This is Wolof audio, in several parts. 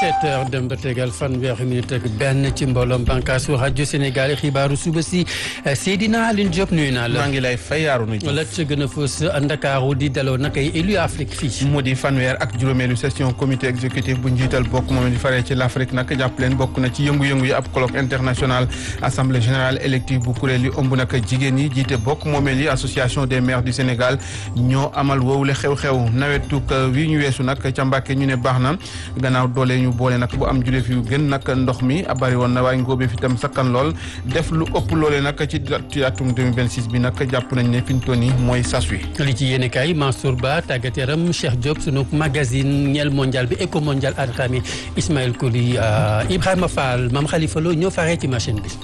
17 heures dem ba tegal fanweeri minute ak benn ci mbooloom bànqaasu rajo Sénégal xibaaru suba si Seydina Aline Diop nuyu naa la. maa ngi lay fay yaaru na la ca gën a fës Ndakaaru di daloo nag ay élu Afrique fii. mu di fanweer ak juróomeelu session comité exécutif bu njiital bokk moom di faree ci l'Afrique nag jàpp leen bokk na ci yëngu-yëngu yi ab colloque international assemblée générale élective bu kuréel yi ëmb nag jigéen yi jiite bokk moomeel yi association des maires du Sénégal ñoo amal woowule xew-xew nawetuk wi ñu weesu nag ca Mbàkke ñu ne baax na gannaaw doole ñu boole nag bu am jule fi yu gën nag ndox mi bari woon na waaye ngóobe fi tam sakkan lool def lu ëpp loole nag ci ci atum 2026 bi nag jàpp nañ ne fi ñu toll nii mooy sas wi li ci yéene kaay Mansour Ba tàggat yaram Cheikh Diop sunu magazine ñeel mondial bi éco mondial Adxami Ismaël Koli Ibrahima Fall Mame Khalifa Lo ñoo faree ci machine bi.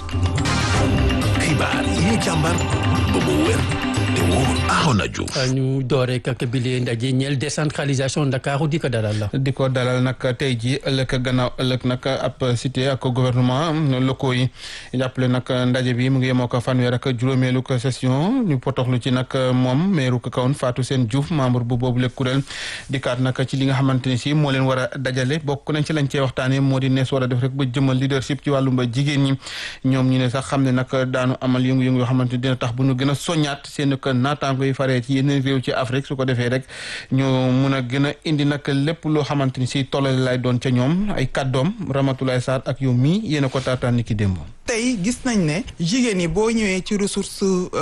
xibaar yi càmbar ba mu wér te wóor Arona Diouf ñu dooree kak bi lee ndaje ñeel décentralisation Ndakaaru di ko dalal la. di ko dalal nag tey jii ëllëg gannaaw ëllëg nag ab cité ak gouvernement locaux yi jàppale nag ndaje bi mu ngi yemoo ko fanweer ak juróomeelu ko session ñu potoxlu ci nag moom meeru ko kawoon Fatou Seen Diouf membre bu boobu le kuréel dikkaat nag ci li nga xamante ni si moo leen war a dajale bokk nañ ci lañ cee waxtaanee moo di nees war a def rek ba jëmal leadership ci wàllum ba jigéen ñi ñoom ñu ne sax xam ne nag daanu amal yëngu-yëngu yoo xamante ni dina tax bu ñu gën a soññaat seen ko naataango yi faree ci yeneen réew ci Afrique su ko defee rek ñu mun a gën a indi nag lépp loo xamante ni si tollale lay doon ca ñoom ay kàddoom Ramatoulaye Sarr ak yow mii yéen a ko taataan ni ki démb. tey gis nañ ne jigéen ñi boo ñëwee ci ressource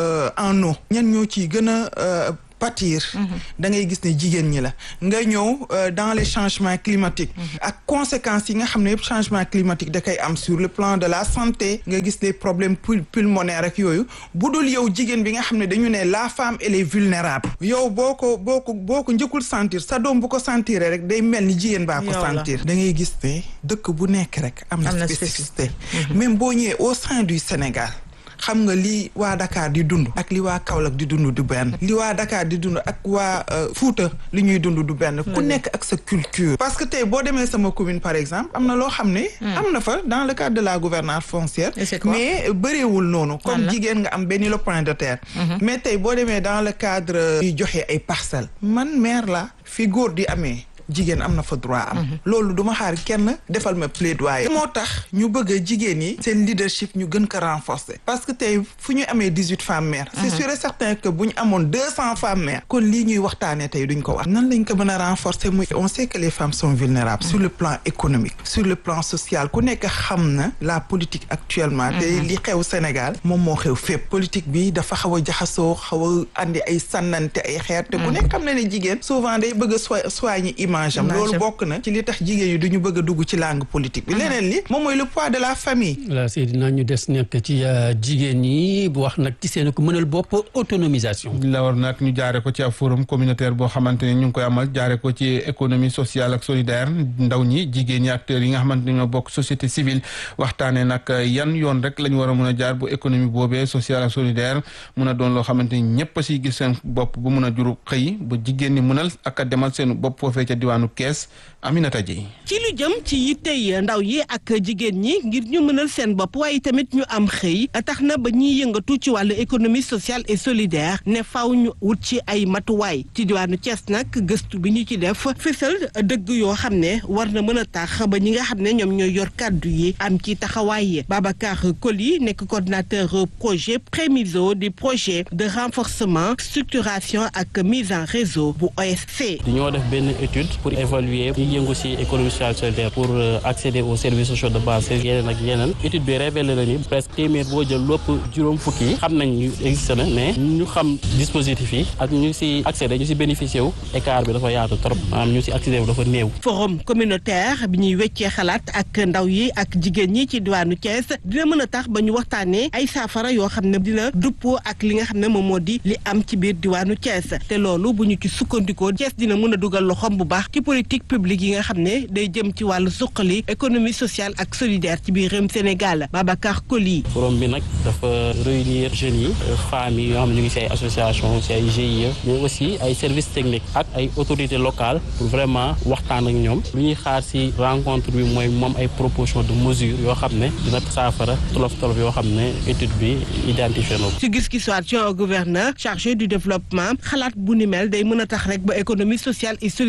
en eau ñan ñoo ciy gën a pâtir da ngay gis ne jigéen ñi la nga ñëw dans les changements climatiques ak conséquences yi nga xam ne yëpp changement climatique da koy am sur le plan de la santé nga gis les problèmes pulmonaires ak yooyu bu dul yow jigéen bi nga xam ne dañu ne la femme elle est vulnérable yow boo ko boo ko boo ko njëkkul sentir sa doom bu ko sentir rek day mel ni jigéen baa ko sentir da ngay gis ne dëkk bu nekk rek am na spécificité même boo ñëwee au sein du Sénégal xam nga li waa Dakar di dund ak li waa Kaolack di dund du benn li waa Dakar di dund ak waa Fuuta li ñuy dund du benn ku nekk ak sa culture parce que tey boo demee sama commune par exemple am na loo xam ne am na fa dans le cadre de la gouvernance foncière mais bëreewul noonu comme jigéen nga am benn lopin de terre mais tey boo demee dans le cadre yu joxe ay parcelles man maire la fi góor di amee jigéen am na fa droit am loolu duma xaar kenn defal ma plaidoyer moo tax ñu bëgg a jigéen yi seen leadership ñu gën ko renforcer parce que tey fu ñu amee dix huit femmes maires c'est sûr et certain que bu ñu amoon deux cent femmes maires kon lii ñuy waxtaanee tey duñ ko wax nan lañ ko mën a renforcer muy on sait que les femmes sont vulnérables sur le plan économique sur le plan social ku nekk xam na la politique actuellement te li xew Sénégal moom moo xew fépp politique bi dafa xaw a jaxasoo xaw a andi ay sànnante ay xeer te ku nekk xam na ne jigéen souvent day bëgg a soigner image am loolu bokk na ci li tax jigéen yi duñu bëgg a dugg ci langue politique bi leneen li moom mooy le poids de la famille voilà Seydina ñu des nekk ci jigéen ñi bu wax nag ci seen ko mënal bopp autonomisation la war nag ñu jaare ko ci ab forum communautaire boo xamante ne ñu ngi koy amal jaare ko ci économie sociale ak solidaire ndaw ñi jigéen ñi acteurs yi nga xamante ne ñoo bokk société civile waxtaane nag yan yoon rek la ñu war a mën a jaar bu économie boobee sociale ak solidaire mun a doon loo xamante ni ñëpp a siy gis seen bopp bu mun a juru xëy ba jigéen ñi mënal ak a demal seen bopp foofee ca diwaanu kees Aminata Dieye ci lu jëm ci yittey ndaw yi ak jigéen ñi ngir ñu mënal seen bopp waaye tamit ñu am xëy tax na ba ñuy yëngatu ci wàllu économie sociale et solidaire ne faw ñu wut ci ay matuwaay ci diwaanu Thiès nag gëstu bi ñu ci def fësal dëgg yoo xam ne war na mën a tax ba ñi nga xam ne ñoom ñooy yor kàddu yi am ci taxawaay Babacar Koli nekk coordinateur projet prémiso du projet de renforcement structuration ak mise en réseau bu OSC. dañoo def benn étude pour évaluer ñi yëngu ci économie sociale solidaire pour accéder aux services sociaux de base yeneen ak yeneen étude bi révélé na ni presque téeméer boo jël lépp juróom fukki yi xam nañ ñu existé na mais ñu xam dispositif yi ak ñu ci accéder ñu ci bénéficier wu écart bi dafa yaatu trop maanaam ñu ci accéder wu dafa néew. forum communautaire bi ñuy weccee xalaat ak ndaw yi ak jigéen ñi ci diwaanu Thiès dina mën a tax ba ñu waxtaanee ay saafara yoo xam ne dina duppoo ak li nga xam ne moom moo di li am ci biir diwaanu Thiès te loolu bu ñu ci sukkandikoo Thiès dina mën a dugal loxoom bu baax ci politique publique yi nga xam ne day jëm ci wàllu suqali économie sociale ak solidaire ci biir réewum Sénégal Babacar Koli. forum bi nag dafa réunir jeunes yi femmes yi yoo xam ne ñu ngi ci ay association ci ay GIE mais aussi ay services techniques ak ay autorités locales pour vraiment waxtaan ak ñoom lu ñuy xaar ci rencontre bi mooy moom ay proposition de mesures yoo xam ne dina saafara tolof tolof yoo xam ne étude bi identifié na ko. ci gis-gisu gouverneur chargé du développement xalaat bu ni mel day mën a tax rek ba économie sociale et solidaire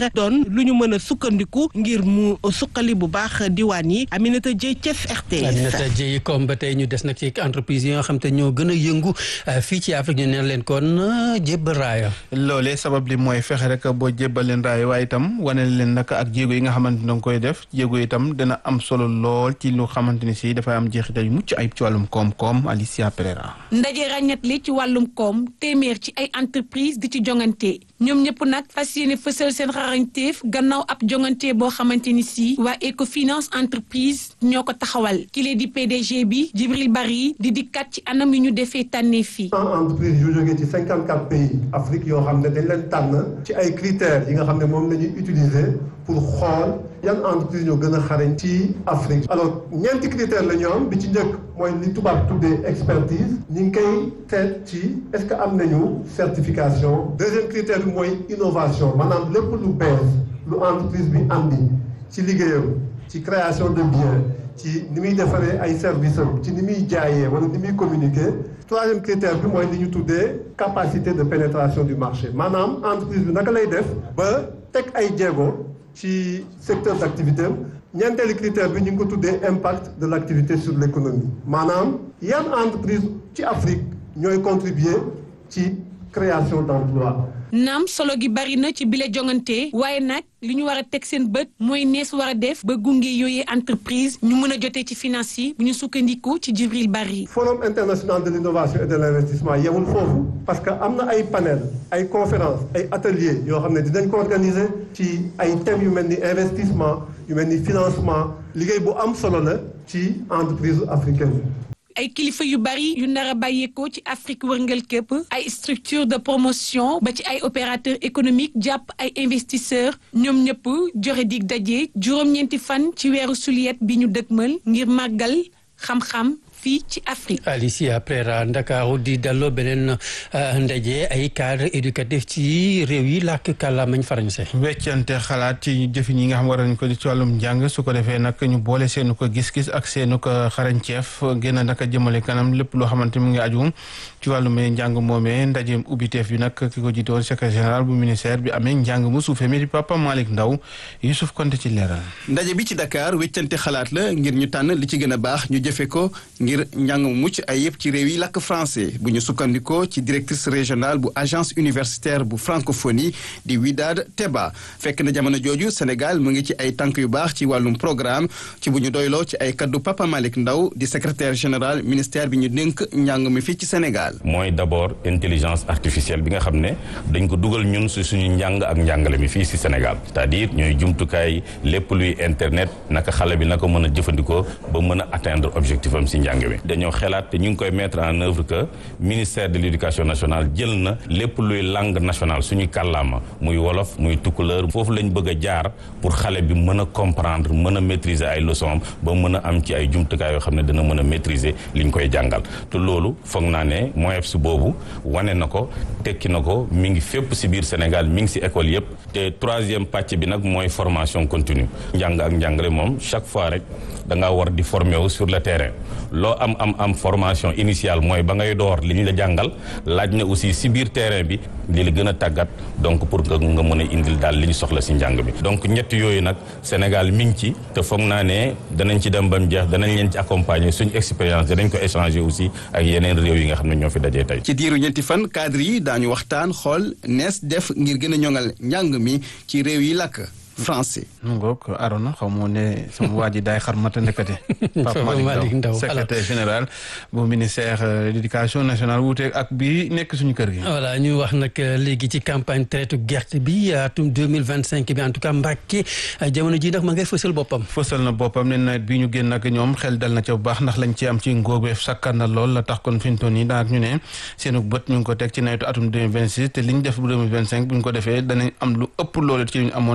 doon lu ñu mën a sukkandiku ngir mu suqali bu baax diwaan yi Aminata Dieye Thiès RTS. Aminata Dieye comme ba tey ñu des nag ci entreprise yi nga xam te ñoo gën a yëngu fii ci Afrique ñu neen leen kon jébbal raaya. loolee sabab li mooy fexe rek boo jébbal leen raaya waaye itam wane leen nag ak jéego yi nga xamante ni da nga koy def jéego itam dina am solo lool ci lu xamante ni si dafay am jeexital yu mucc ayib ci wàllum koom-koom Alicia Pereira. ndaje ràññat li ci wàllum koom téeméer ci ay entreprise di ci jongante ñoom ñëpp nag fas yéene fësal seen xarañteef gannaaw ab jongante boo xamante ni si waa Ecofinance entreprise ñoo ko taxawal kile di PDG bi Djibril Bari di dikkat ci anam yu ñu defee tànnee fii. entreprise yu jógee ci cinquante quatre pays Afrique yoo xam ne dañ leen tànn ci ay critères yi nga xam ne moom la ñuy utiliser pour xool yan entreprise ñoo gën a xarañ ci Afrique. alors ñeenti critères la ñu am bi ci njëkk mooy li tubaab tuddee expertise ñu ngi koy seet ci est-ce que am nañu certification deuxième critère bi mooy innovation maanaam lépp lu bees lu entreprise bi andi ci liggéeyam ci création de biens ci ni muy defaree ay services am ci ni muy jaayee wala ni muy communiquer troisième critère bi mooy li ñu tuddee capacité de pénétration du marché maanaam entreprise bi naka lay def ba teg ay jéego ci secteur d'activité am ñeenteelu critère bi ñu ngi ko tuddee impact de l'activité sur l'économie maanaam yan entreprise ci Afrique ñooy contribuer ci création d'emploi naam solo gi bari na ci bile jongante waaye nag li ñu war a teg seen bët mooy nees war a def ba gunge yooyee entreprise ñu mën a jotee ci finance yi bu ñu sukkandiku ci Djibril Bari. Forum international de l'innovation et de l'investissement yemul foofu parce que am na ay panel ay conférences ay ateliers yoo xam ne dinañ ko organiser ci ay thèmes yu mel ni investissement yu mel ni financement liggéey bu am solo la ci entreprise africaine ay kilifa yu bari yu nar a bàyyeekoo ci Afrique wërngal képp ay structure de promotion ba ci ay opérateurs économiques jàpp ay investisseurs ñoom ñëpp joxe dig daje juróom-ñeenti fan ci weeru suliet bi ñu dëgmal ngir màggal xam-xam fii ci Afrique. Alicia Prera Ndakaaru di dalloo beneen ndaje ay cadre éducatif ci réew yi làkk kàllaamañ français. weccante xalaat ci jëfin yi nga xam war nañ ko ci wàllum njàng su ko defee nag ñu boole seenu ko gis-gis ak seenu ko xarañceef gën a naka jëmale kanam lépp loo xamante mu ngi aju ci wàllum njàng moomee ndaje ubbiteef bi nag ki ko jiite woon secrétaire général bu ministère bi amee njàng mu suufee mi di Papa Malick Ndaw Youssouf Konte ci leeral. ndaje bi ci Dakar weccante xalaat la ngir ñu tànn li ci gën a baax ñu jëfe ko ngir njàng mu mucc ay yëpp ci réew yi làkk français bu ñu sukkandikoo ci directrice régionale bu agence universitaire bu francophonie di Widad Teba fekk na jamono jooju Sénégal mu ngi ci ay tànk yu baax ci wàllum programme ci bu ñu doyloo ci ay kaddu Papa Malick Ndaw di secrétaire général ministère bi ñu dénk njàng mi fii ci Sénégal. mooy d'abord intelligence artificielle bi nga xam ne dañ ko dugal ñun si suñu njàng ak njàngale mi fii si Sénégal c'est-à-dire ñooy jumtukaay lépp luy internet naka xale bi naka mën a jëfandikoo ba mën a atteindre objectif am si njàng mi dañoo xelaat te ñu ngi koy mettre en œuvre que ministère de l'éducation nationale jël na lépp luy langue nationale suñuy kàllaama muy wolof muy tukkuleur foofu lañ bëgg a jaar pour xale bi mën a comprendre mën a maîtriser ay leçons ba mën a am ci ay jumtukaay yoo xam ne dina mën a maîtriser liñ koy jàngal te loolu foog naa ne MOEPS boobu wane na ko tekki na ko mi ngi fépp si biir Sénégal mi ngi si école yëpp te troisième pàcc bi nag mooy formation continue njàng ak njàngale moom chaque fois rek da ngaa war di former wu sur le terrain loo am am am formation initiale mooy ba ngay door li ñu la jàngal laaj na aussi si biir terrain bi li la gën a tàggat donc pour que nga mën a indil daal li ñu soxla si njàng bi donc ñett yooyu nag Sénégal mi ngi ci te foog naa ne danañ ci dem ba mu jeex danañ leen ci accompagner suñu expérience danañ ko échanger aussi ak yeneen réew yi nga xam ne ñoo fi dajee tey. ci diiru ñetti fan cadre yi daañu waxtaan xool nees def ngir gën a ñoŋal njàng mi ci réew yi làkk français. mu ngoog Arona xaw moo ne sama waa ji daay xar mata nekkate Pape Malick Ndaw secrétaire général bu ministère de l'éducation nationale wuuteeg ak bi nekk suñu kër gi. voilà ñu wax nag léegi ci campagne traite gerte bi atum deux mille vingt cinq bi en tout cas Mbàkke jamono ji nag ma ngay fësal boppam. fësal na boppam ne nawet bi ñu génn ak ñoom xel dal na ca bu baax ndax lañ ci am ci ngóobeef sakkan na lool la tax kon fi mu toll nii daanaka ñu ne seenu bët ñu ngi ko teg ci nawetu atum deux mille vingt six te liñ def bu deux mille vingt cinq bu ñu ko defee danañ am lu ëpp loolu ci ñu amoon ab ndaje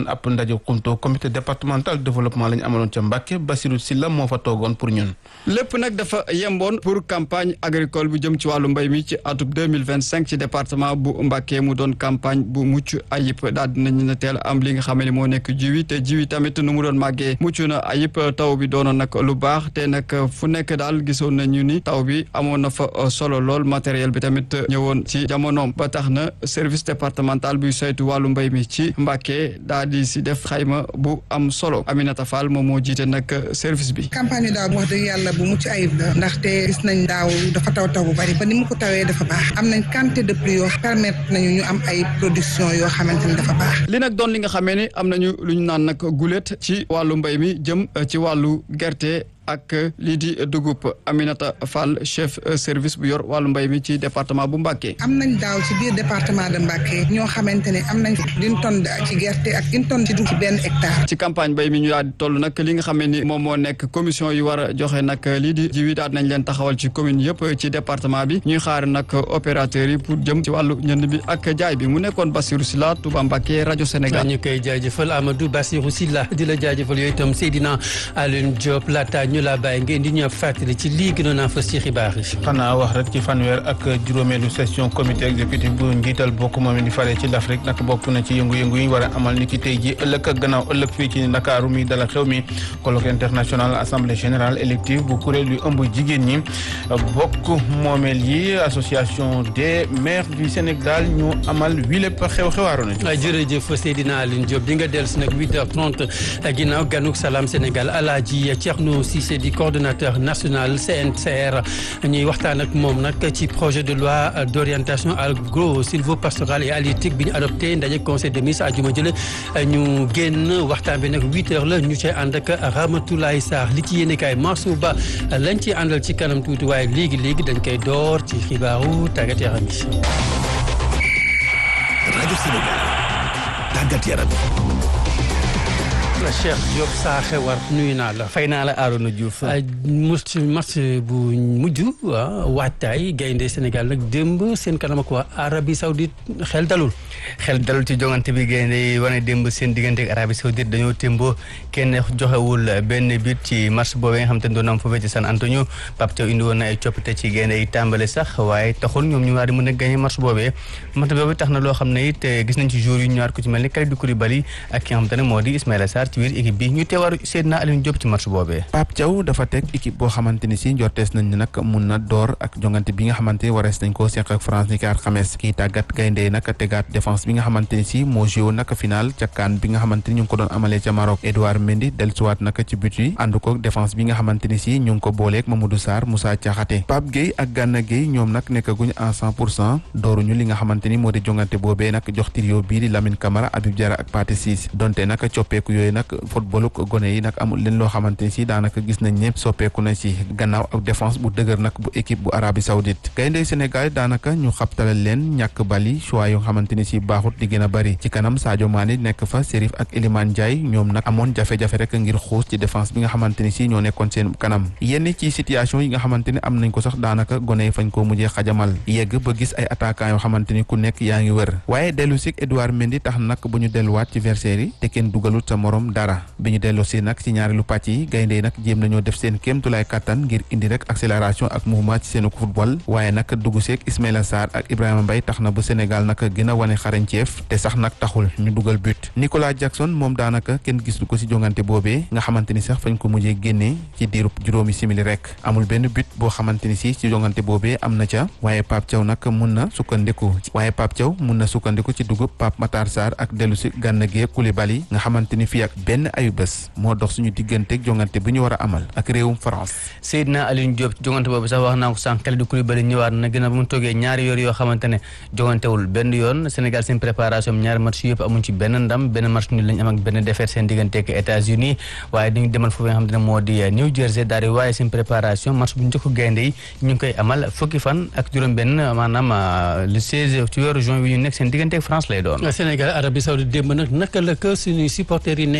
Sadio Koumto comité départemental développement la ñu amaloon ca Mbàkke Basirou Silla moo fa toogoon pour ñun lépp nag dafa yemboon pour campagne agricole bu jëm ci wàllu mbay mi ci atub 2025 ci département bu Mbàkke mu doon campagne bu mucc ayib daal dinañu na teel am li nga xam ne moo nekk jiwi te jiwi tamit nu mu doon màggee mucc na ayib taw bi doonoon nag lu baax te nag fu nekk daal gisoon nañu ni taw bi amoon na fa solo lool matériel bi tamit ñëwoon ci jamonoom ba tax na service départemental buy saytu wàllu mbay mi ci Mbàkke daal di si def xayma bu am solo Aminata Fall moom moo jiite nag service bi. campagne daaw wax dëgg yàlla bu mucc ayib la ndaxte gis nañ daaw dafa taw taw bu bari ba ni mu ko tawee dafa baax am nañ quantité de pluie yoo permettre nañu ñu am ay production yoo xamante ni dafa baax. li nag doon li nga xamee ni am nañu lu ñu naan nag gulet ci wàllu mbay mi jëm ci wàllu gerte. ak lii di dugub Aminata Fall chef service bu yor wàllu mbay mi ci département bu Mbacké. am nañ daaw ci biir département de Mbacké ñoo xamante ne am nañ une tonne ci gerte ak une tonne ci dugub ci benn hectare. ci campagne mbay mi ñu daal di toll nag li nga xam ni moom moo nekk commission yi war a joxe nag lii di jiw yi daal nañ leen taxawal ci commune yëpp ci département bi ñuy xaar nag opérateurs yi pour jëm ci wàllu ñënd bi ak jaay bi mu nekkoon Bassirou Sylla Touba Mbacké rajo Sénégal. ñu koy jaajëfal Amadou Bassirou Sylla di la jaajëfal yooyu itam Seydina Alioune Diop laata ñu la bàyyi ngeen di ñëw fàttali ci lii gënoon a fës ci xibaar yi. xanaa wax rek ci fanweer ak juróomeelu session comité exécutif bu njiital bokk moom di fare ci l'Afrique nag bokk na ci yëngu-yëngu yi war a amal ni ki tey ji ëllëg ak gannaaw ëllëg fii ci Ndakaaru mi dala xew mi colloque international assemblée générale élective bu kuréel yu ëmb jigéen ñi bokk moomeel yi association des maires du Sénégal ñu amal wi lépp xew-xewaaru na jërëjëf Seydina Aline Diop di nga dellu si nag 8h30 ginnaaw ganuk Salam Sénégal Alaaji Thierno Cissé di coordonnateur national CNCR ñuy waxtaan ak moom nag ci projet de loi d'orientation agro-sylvo-pastorale et halieutique bi ñu adopté ndaje conseil des ministres àjjuma jële ñu génn waxtaan bi nag 8h la ñu cay ànd ak Ramatoulaye Sarr li ci yéene kaay Mansour Ba lañ ci àndal ci kanam tuuti waaye léegi léegi dañ koy door ci xibaaru tàggat yaram yi. rajo Sénégal tàggat yaram Cheikh Diop Saaxe war nuyu naa la. fay naa la Arouna Diouf. match match bu mujj waajtaay gaynde Sénégal nag démb seen kanam ak waa Arabie Saoudite xel dalul. xel dalul ci jongante bi gaynde yi wane démb seen diggante ak Arabie Saoudite dañoo témboo kenn joxewul benn bit ci match boobee nga xam te ne doon am foofee ci San Antonio Pape Thiaw indi woon na ay coppite ci gaynde yi tàmbale sax waaye taxul ñoom ñu war di mën a gagné match boobee match boobu tax na loo xam ne it gis nañ ci joueurs yu ñëwaat ko ci mel ni Kalidou Koulibaly ak ki nga xam te ne moo di Ismaïla Sarr ci biir équipe bi ñu teewaaru Seydina Aliou Diop ci match boobee Pape Thiaw dafa teg équipe boo xamante ni si njortees nañ ne nag mun na door ak jongante bi nga xamante ni warees nañ koo seq ak France ni ki alxames kii tàggat gaynde nag tegaat défense bi nga xamante ni si moo joué nag final ca CAN bi nga xamante ni ñu ngi ko doon amalee ca Maroc Edouard Mendy dellusiwaat nag ci but yi ànd ko défense bi nga xamante ni si ñu ngi ko booleeg Mamadou Sarr Moussa Diakhaté Pape Gueye ak Gana Gueye ñoom nag nekkaguñ en cent pour cent dooruñu li nga xamante ni moo di jongante boobee nag jox trio bii di Lamine Camara Habib Diarra ak Pathé Ciss donte nag coppeeku yooyu nag footballu gone yi nag amul leen loo xamante ni si daanaka gis nañ ne soppeeku na si gannaaw ak défense bu dëgër nag bu équipe bu Arabie Saoudite gayndey Sénégal daanaka ñu xabtalal leen ñàkk bali choix yoo xamante ni si baaxut di gën a bari ci kanam Sadio Mané nekk fa Serif ak Elimane Ndiaye ñoom nag amoon jafe-jafe rek ngir xuus ci défense bi nga xamante ni si ñoo nekkoon seen kanam yenn ci situation yi nga xamante ni am nañ ko sax daanaka gone yi fañ koo mujjee xajamal yegg ba gis ay attaquant yoo xamante ni ku nekk yaa ngi wër waaye dellu si Edouard Mendy tax nag bu ñu delluwaat ci versaire yi te kenn dugalut sa morom dara bi ñu dellu si nag ci ñaareelu pàcc yi gaynde yi nag jéem nañoo def seen kéemtulaay kàttan ngir indi rek accélération ak mouvement ci seenu football waaye nag dugg seeg Ismaïla Sarr ak Ibrahima Mbaye tax na bu Sénégal nag gën a wane xarañceef te sax nag taxul ñu dugal but Nicolas Jackson moom daanaka kenn gisu ko ci jongante boobee nga xamante ni sax fañ ko mujjee génnee ci diirub juróomi simili rek amul benn but boo xamante ni si ci jongante boobee am na ca waaye Pape Thiaw nag mun na sukkandiku waaye Pape Thiaw mun na sukkandiku ci dugub Pape Matar Sarr ak dellu si Gana Gueye Koulibaly nga xamante ni fii ak benn ayu bés moo dox suñu digganteeg jongante bi ñu war a amal ak réewum France. Seydina Aliou Diop jongante boobu sax wax naa ko sànq Kalidou Koulibaly ñëwaat na gën a ba mu toogee ñaari yoon yoo xamante ne jongantewul benn yoon Sénégal seen préparation ñaari match yëpp amuñ ci benn ndam benn match ñu lañ am ak benn défaite seen digganteeg États-Unis waaye dañu demal foofu nga xamante ne moo di New Jersey daal di waaye seen préparation match bu njëkk gaynde yi ñu ngi koy amal fukki fan ak juróom-benn maanaam le 16 ci weeru juin bi ñu nekk seen digganteeg France lay doon. Sénégal Arabie Saoudite démb nag naka la ko suñuy supporters yi nekk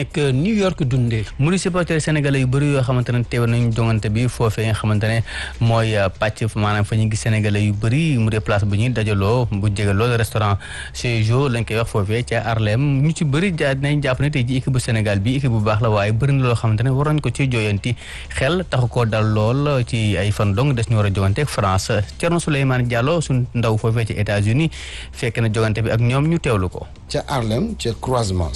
nekk New York dundee. mu di supporter sénégalais yu bëri yoo xamante ne teew nañu jongante bi foofee nga xamante ne mooy pàcc maanaam fa ñu gis sénégalais yu bëri mu di place bu ñuy dajaloo bu jege loolu restaurant chez Jo lañ koy wax foofee ca Harlem ñu ci bëri ja nañ jàpp ne tey ji équipe bu Sénégal bi équipe bu baax la waaye bëri na loo xamante ne war nañ ko ci jooyanti xel taxu koo dal lool ci ay fan dong des ñu war a jogante ak France Thierno Souleymane Diallo suñ ndaw foofee ci États-Unis fekk na jogante bi ak ñoom ñu teewlu ko. ca Harlem ca croisement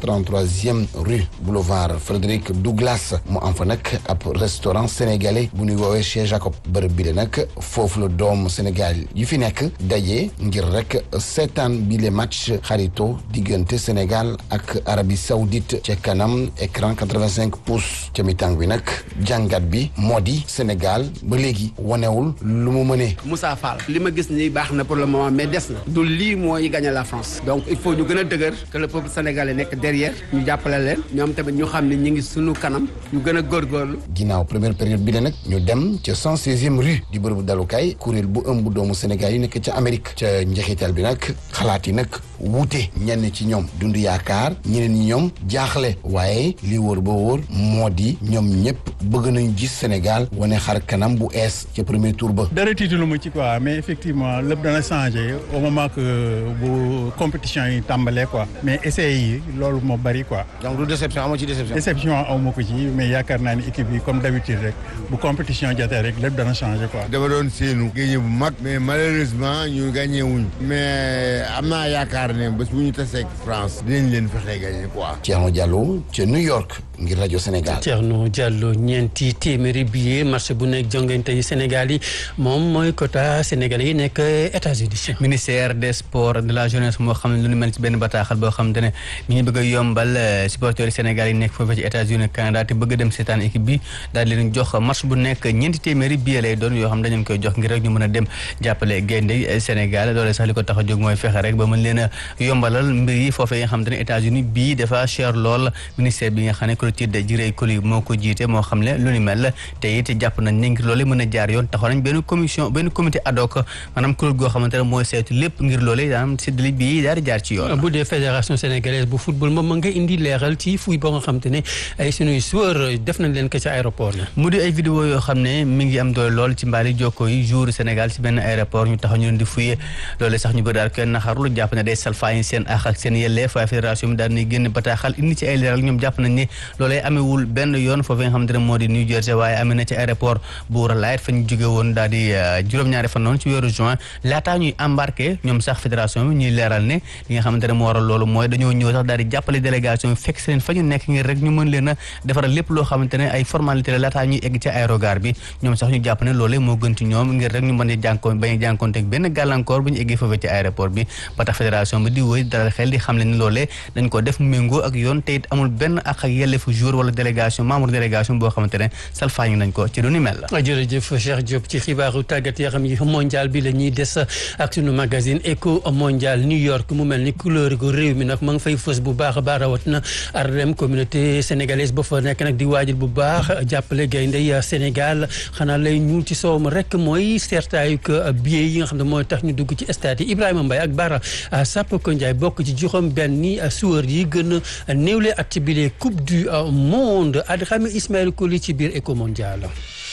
133e rue boulevard Frédéric Douglas mu am fa nag ab restaurant sénégalais bu ñuy woowee chez Jacob bërëb bi de nag foofu la doomu Sénégal yu fi nekk daje ngir rek seetaan bi le match xarito diggante Sénégal ak Arabie Saoudite ca kanam écran 85 pouces ca mi-temps bi nag jàngat bi moo di Sénégal ba léegi wanewul lu mu mënee. Moussa Fall li ma gis nii baax na pour le moment mais des na du lii mooy gagner la France donc il faut ñu gën a dëgër que le peuple sénégalais nekk derrière ñu jàppale leen ñoom tamit ñu xam ne ñu ngi sunu kanam ñu gën a góorgóorlu. ginnaaw première période bi la nag ñu dem ca 116e rue di bërëbu dalukaay kuréel bu ëmb doomu Sénégal yi nekk ca Amérique ca njeexital bi nag xalaat yi nag wuute ñenn ci ñoom dund yaakaar ñeneen ñi ñoom jaaxle waaye li wóor ba wóor moo di ñoom ñëpp bëgg nañu gis Sénégal wane xar kanam bu ees ca premier tour ba. dara tiitalu ma ci quoi mais effectivement lépp dana changé au moment que bu compétition yi tàmbalee quoi mais essais yi loolu moo bari quoi. donc du déception amoo ci déception. déception aw ma ko ci mais yaakaar naa ni équipe yi comme d'habitude rek bu compétition jotee rek lépp dana changé quoi. dama doon séenu gagné bu mag mais malheureusement ñu gagné wuñ mais am naa yaakaar ne bés bu ñu tasee ak France dinañ leen fexe gagné quoi. Thierno Diallo ca New York ngir rajo Sénégal. Thierno Diallo ñeenti téeméeri billet marché bu nekk jongante yi Sénégal yi moom mooy quota sénégalais yi nekk États-Unis ministère des sports de la jeunesse moo xam ne lu ñu mel ci benn bataaxal boo xamante ne mi ngi bëgg a yombal supporters Sénégal yi nekk foofu ci États-Unis Canada te bëgg a dem seetaan équipe bi daal di leen jox match bu nekk ñeenti téeméeri billet lay doon yoo xam dañu koy jox ngir rek ñu mën a dem jàppale gaynde Sénégal loolu sax li ko tax a jóg mooy fexe rek ba mën leen a yombalal mbir yi foofu yi nga xamante ne États-Unis bii dafa cher lool ministère bi nga xam ne Clotilde Ciré Coly moo ko jiite moo xam ne lu ni mel te it jàpp nañ ne ngir loolu mën a jaar yoon taxaw nañ benn commission benn comité ad hoc maanaam kuréel goo xamante ne mooy saytu lépp ngir loolu daanam séddale bii daal di jaar ci yoon. bu dee fédération sénégalaise bu football moom ma nga indi leeral ci fuy boo nga xamante ne ay sunuy joueur def nañ leen ko ci aéroport la. mu di ay vidéo yoo xam ne mi ngi am doole lool ci mbaali jokko yi jour Sénégal ci benn aéroport ñu taxaw ñu leen di fuye loolu sax ñu bëri daal kenn naxarlu jàpp ne day salfaañi seen àq ak seen yelleef waaye fédération bi daal di génn bataaxal indi ci ay leeral ñoom jàpp nañ ne loolee amewul benn yoon foofu nga xamante ne moo di New Jersey waaye amee na ci aéroport bu Raleigh fa ñu jóge woon daal di juróom-ñaari fan noonu ci weeru juin laataa ñuy embarqué ñoom sax fédération bi ñuy leeral ne li nga xamante ne moo waral loolu mooy dañoo ñëw sax daal di jàppale délégation bi fekk seen fa ñu nekk ngir rek ñu mën leen a defaral lépp loo xamante ne ay formalité la laataa ñuy egg ci aérogare bi ñoom sax ñu jàpp ne loolee moo gën ci ñoom ngir rek ñu mën a jànkoon bañ a jànkoonte ak benn gàllankoor bu ñu eggee foofu ci aéroport bi ba tax fédération bi di wëy dalal xel di xam le ni loolee dañ ko def méngoo ak yoon te it amul benn ak ak yelleefu jour wala délégation membre délégation boo xamante ne salfaañi nañ ko ci du ni mel jërëjëf Cheikh Diop ci xibaaru tàggat yaram yi mondial bi la ñuy des ak sunu magazine éco mondial New York mu mel ni couleur gu réew mi nag ma nga fay fës bu baax a baax rawatina Harlem communauté sénégalaise ba fa nekk nag di waajal bu baax jàppale gaynde Sénégal xanaa lay ñuul ci soow ma rek mooy seertaayu que billet yi nga xam ne mooy tax ñu dugg ci stade yi Ibrahima Mbaye ak Bara Sapoko Ndiaye bokk ci juróom benn ni joueur yi gën a néewle ak ci bile coupe du monde Adrame Ismaël Koli ci biir éco mondial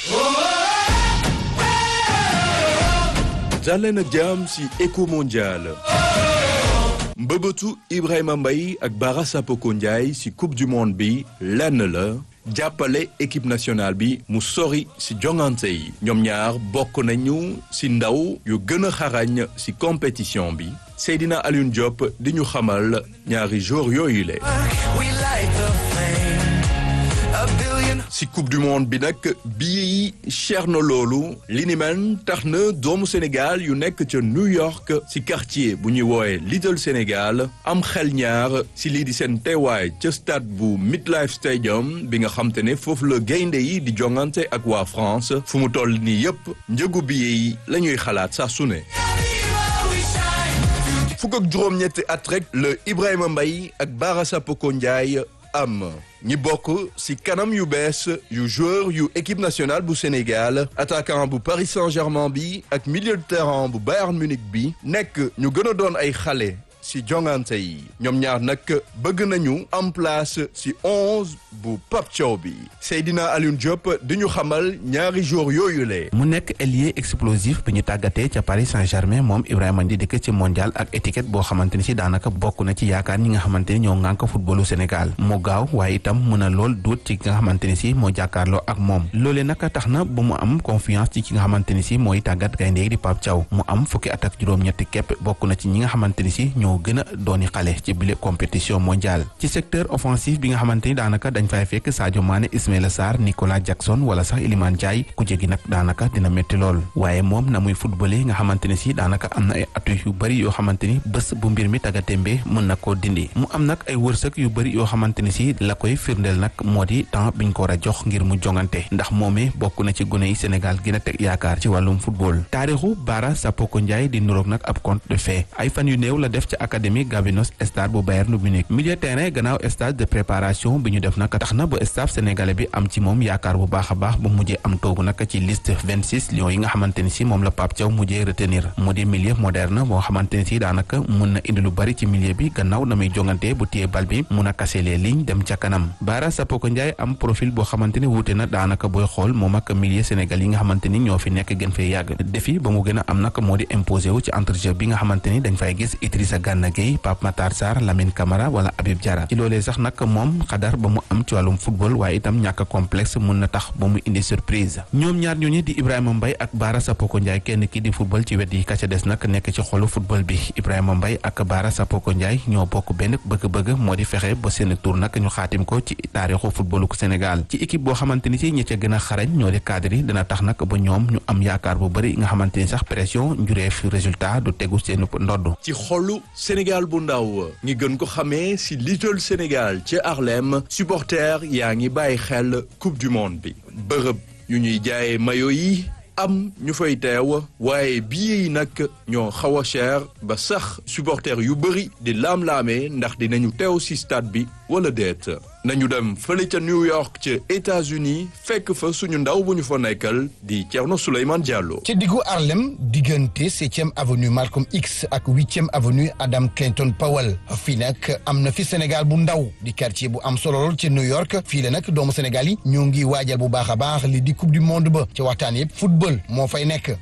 jàlleen ak jàmm ci éco mondial mbëbëtu Ibrahima Mbaye ak Bara Sapoko Ndiaye ci coupe du monde bi lenn la jàppale équipe nationale bi mu sori ci jongante yi ñoom ñaar bokk nañu ci ndaw yu gën a xarañ ci compétition bi Seydina Alioune Diop di ñu xamal ñaari joueurs yooyu le ci coupe du monde bi nag bii cher na loolu li ni mel tax na doomu Sénégal yu nekk ca New York ci quartier bu ñuy woowe Little Sénégal am xel ñaar ci lii di seen teewaay ca stade bu Midlife Stadium bi nga xam te ne foofu la gaynde yi di jongante ak waa France fu mu toll nii yépp njëgu billet yi la ñuy xalaat saa su ne fukk ak juróom-ñetti at rek la Ibrahima Mbaye ak Bara Sapoko Ndiaye am ñi bokk ci kanam yu bees yu joueur yu équipe nationale bu Sénégal attaquant bu Paris Saint-Germain bi ak milieu de terrain bu Bayern Munich bi nekk ñu gën a doon ay xale si jongante yi ñoom ñaar nag bëgg nañu am place si onze bu Pape Thiaw bi Seydina Alioune Diop di ñu xamal ñaari jour yooyu le mu nekk ailier explosif bi ñu tàggatee ca Paris Saint-Germain moom Ibrahima Ndi dikk ci mondial ak étiquette boo xamante ni si daanaka bokk na ci yaakaar ñi nga xamante ni ñoo ŋànk footballu Sénégal mu gaaw waaye itam mën a lool duut ci ki nga xamante ni si moo jàkkaarloo ak moom loolee nag tax na ba mu am confiance ci ki nga xamante ni si mooy tàggat gaynde yi di Pape Thiaw mu am fukki at ak juróom-ñetti képp bokk na ci ñi nga xamante ni si ñoo gën a dooni xale ci bile compétition mondiale ci secteur offensif bi nga xamante ni daanaka dañ fay fekk Sadio Mané Ismaïla Sarr Nicolas Jackson wala sax Iliman Ndiaye ku jégi nag daanaka dina métti lool waaye moom na muy footballé nga xamante ni si daanaka am na ay atu yu bëri yoo xamante ni bés bu mbir mi tagatémbe mën na koo dindi mu am nag ay wërsëg yu bëri yoo xamante ni si la koy firndeel nag moo di temps biñ ko war a jox ngir mu jongante ndax moomee bokk na ci gune yi Sénégal gën a teg yaakaar ci wàllum football taarixu Bara Sapoko Ndiaye di nuroog nag ab conte de fait ay fan yu néew la def ci académie Gabinos stade bu Bayern Munich milieu terrain gannaaw stage de préparation bi ñu def nag tax na ba staff sénégalais bi am ci moom yaakaar bu baax a baax ba mujjee am toogu nag ci liste 26 lions yi nga xamante ni si moom la Pape Thiaw mujjee retenir mu di milieu moderne boo xamante ni si daanaka mun na indi lu bari ci milieu bi gannaaw na muy jongante bu téye bal bi mun a casser les lignes dem ca kanam Bara Sapoko Ndiaye am profil boo xamante ni wuute na daanaka booy xool moom ak milieu Sénégal yi nga xamante ni ñoo fi nekk gën fee yàgg défi ba mu gën a am nag moo di imposé wu ci entrejeu bi nga xamante ni dañ fay gis Idrissa Gana Gueye Pape Matar Sarr Lamine Camara wala Habib Diarra ci loolee sax nag moom xadar ba mu am ci wàllum football waaye itam ñàkk complexe mun na tax ba mu indi surprise ñoom ñaar ñooñu di Ibrahima Mbaye ak Bara Sapoko Ndiaye kenn ki di football ci wet yi ka ca des nag nekk ci xolu football bi Ibrahima Mbaye ak Bara Sapoko Ndiaye ñoo bokk benn bëgg-bëgg moo di fexe ba seen tour nag ñu xaatim ko ci taarixu footballu Sénégal ci équipe boo xamante ni si ñi ca gën a xarañ ñoo di cadre yi dina tax nag ba ñoom ñu am yaakaar bu bëri nga xamante ni sax pression njureef résultat du tegu seen ndodd ci xolu Sénégal bu ndaw ñi gën ko xamee si Little Sénégal ci Harlem supporter yaa ngi bàyyi xel coupe du monde bi bërëb yu ñuy jaayee mayo yi am ñu fay teew waaye billet yi nag ñoo xaw a cher ba sax supporter yu bëri di laam-laamee ndax dinañu teew si stade bi wala déet nañu dem fële ca New York ca États-Unis fekk fa suñu ndaw bu ñu fa nekkal di Thierno Souleymane Diallo. ci diggu Harlem diggante septième avenue Malcolm X ak huitième avenue Adam Clayton Powell fii nag am na fi Sénégal bu ndaw di quartier bu am solo lool ci New York fii la nag doomu Sénégal yi ñoo ngi waajal bu baax a baax li di coupe du monde ba ci waxtaan yëpp football moo fay nekk